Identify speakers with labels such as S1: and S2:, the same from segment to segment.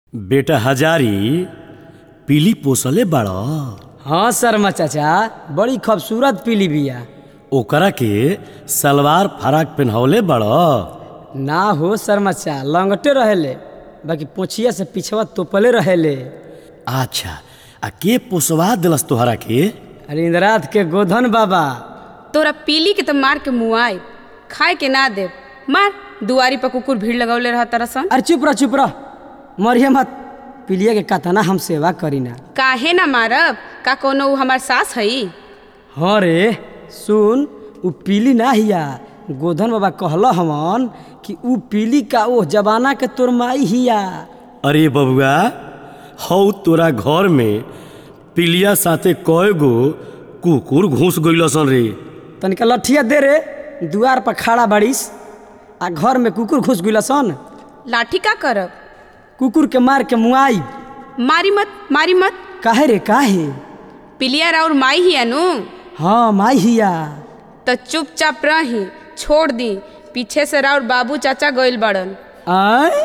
S1: बेटा हजारी पीली पोसले बाड़
S2: हाँ शर्मा चाचा बड़ी खूबसूरत पीली बिया
S1: ओकरा के सलवार फराक पहनवले बाड़
S2: ना हो शर्मा चा लंगटे रहेले बाकी पोछिया से पिछवा तोपले रहेले
S1: अच्छा आ के पोसवा दिलस तोहरा के
S2: अरे इंद्रात के गोधन बाबा
S3: तोरा पीली के तो मार के मुआई खाए के ना दे मार दुआरी पर कुकुर भीड़ लगौले रह तरसन
S2: अरे चुप रह चुप रह मरिए मत पीलिया के कतना हम सेवा करीना
S3: काहे ना मारब का कोनो उ हमार सास हई
S2: हाँ रे सुन उ पीली ना हिया गोधन बाबा कहल हमन कि उ पीली का ओ जमाना के तोर माई हिया
S1: अरे बबुआ हौ तोरा घर में पिलिया साथे कय गो कुकुर घुस गइलसन रे
S2: तनिका लठिया दे रे दुआर पर खड़ा बाड़ीस आ घर में कुकुर घुस गइल सन
S3: लाठी का करब
S2: कुकुर के मार के मुआई
S3: मारी मत मारी मत
S2: काहे रे काहे
S3: पिलिया राउर माई ही अनु
S2: हाँ माई हिया
S3: तो चुपचाप रही छोड़ दी पीछे से राउर बाबू चाचा गइल बड़न
S2: आय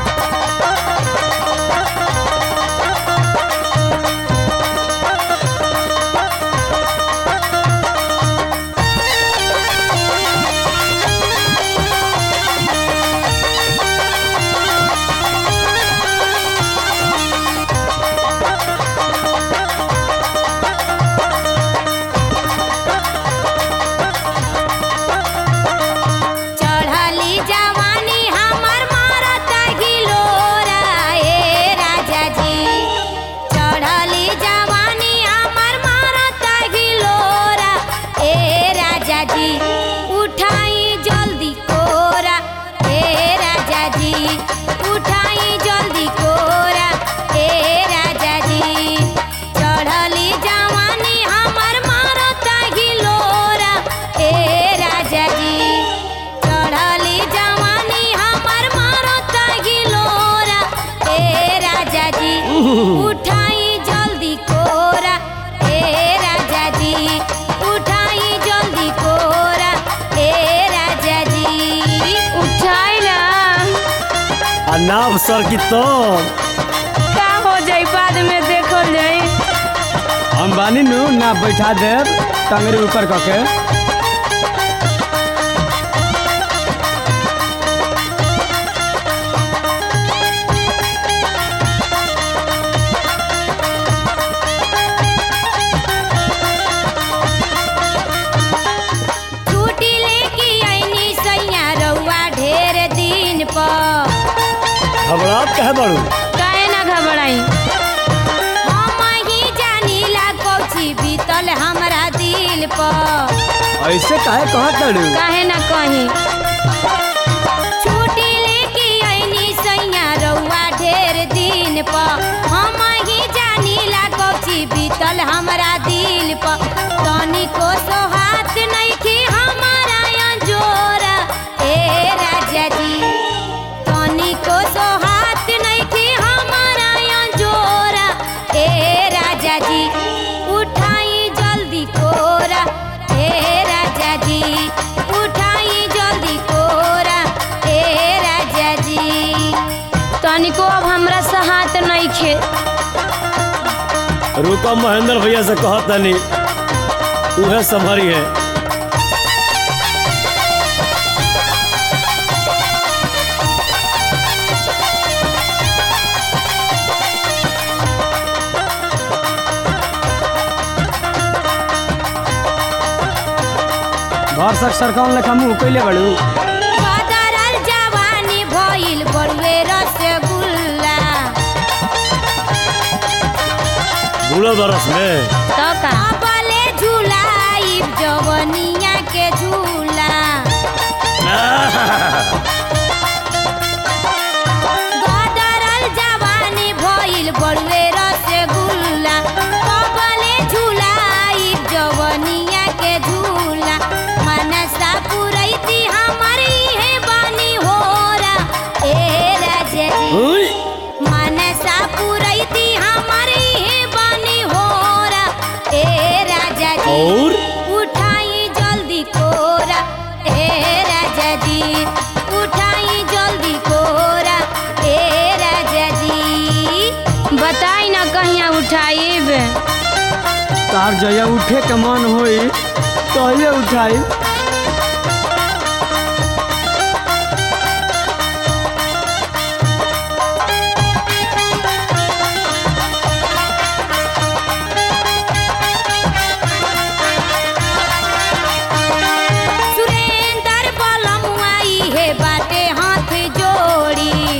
S4: चढ़ली जवानी हमर मारत गिलोरा ए राजा जी चढ़ली जवानी हमर मारत गिलोरा ए राजा जी उठाई जल्दी कोरा ए राजा जी उठाई जल्दी कोरा ए राजा जी चढ़ली जवानी हमर मारत गिलोरा ए राजा जी चढ़ली जवानी हमर मारत गिलोरा ए राजा जी उठाई जल्दी कोरा ए राजा जी उठाई जल्दी कोरा ए राजा जी उठाई ना
S1: आ नाव सर की तो
S3: का हो जाई बाद में देखल जाई
S2: हम बानी नु ना बैठा देब टंगरी ऊपर कऽ के
S4: छुट्टी लेके आईनी सैया रउआ ढेर दिन पर
S1: घबरात कहे बाड़ू
S3: काहे ना घबराई
S4: हम ही जानीला कौची बीतल हमरा दिल पर
S2: ऐसे काहे कहत तड़ू
S3: काहे ना कहीं
S4: छुट्टी लेके आईनी सैया रउआ ढेर दिन पर हम ही जानीला कौची बीतल हमरा दिल पर तनिको सोहात नइखे हमारा जोरा ए राजा जी तनिको सोहात नइखे हमारा जोरा ए राजा जी उठाई जल्दी कोरा ए राजा जी उठाई जल्दी कोरा ए राजा जी
S3: तनिको अब हमरा से हाथ नहीं खे
S1: रुको महेंद्र भैया से कहत तनी उहे संभरी है
S2: भरसक सरकौन लेखा मुंह कैले बड़ू
S4: बदरल जवानी भइल बड़ुए रसगुल्ला
S1: बुलो बरस में
S3: तो का
S4: अबले झुलाई जवनिया के झूला बदरल जवानी भइल बड़ुए रसगुल्ला अबले झुलाई जवनिया के झूला मनसा पुरैती हमारी है बानी होरा ए राजा जी
S1: उई,
S4: मनसा पुरैती हमारी है बानी होरा ए राजा जी
S1: और
S4: उठाई जल्दी कोरा ए राजा जी कहिया उठाइब
S2: तार जया उठे के मन होई तहिए उठाई
S4: सुरेंदर बलमुआई हे बाटे हाथ जोड़ी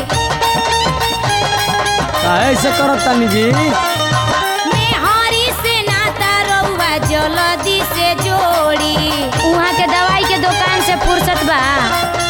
S2: ऐसे करत तानी जी
S4: मेहरी से नाता रउआ जल्दी से जोड़ी उहाँ के दवाई के दुकान से फुर्सत बा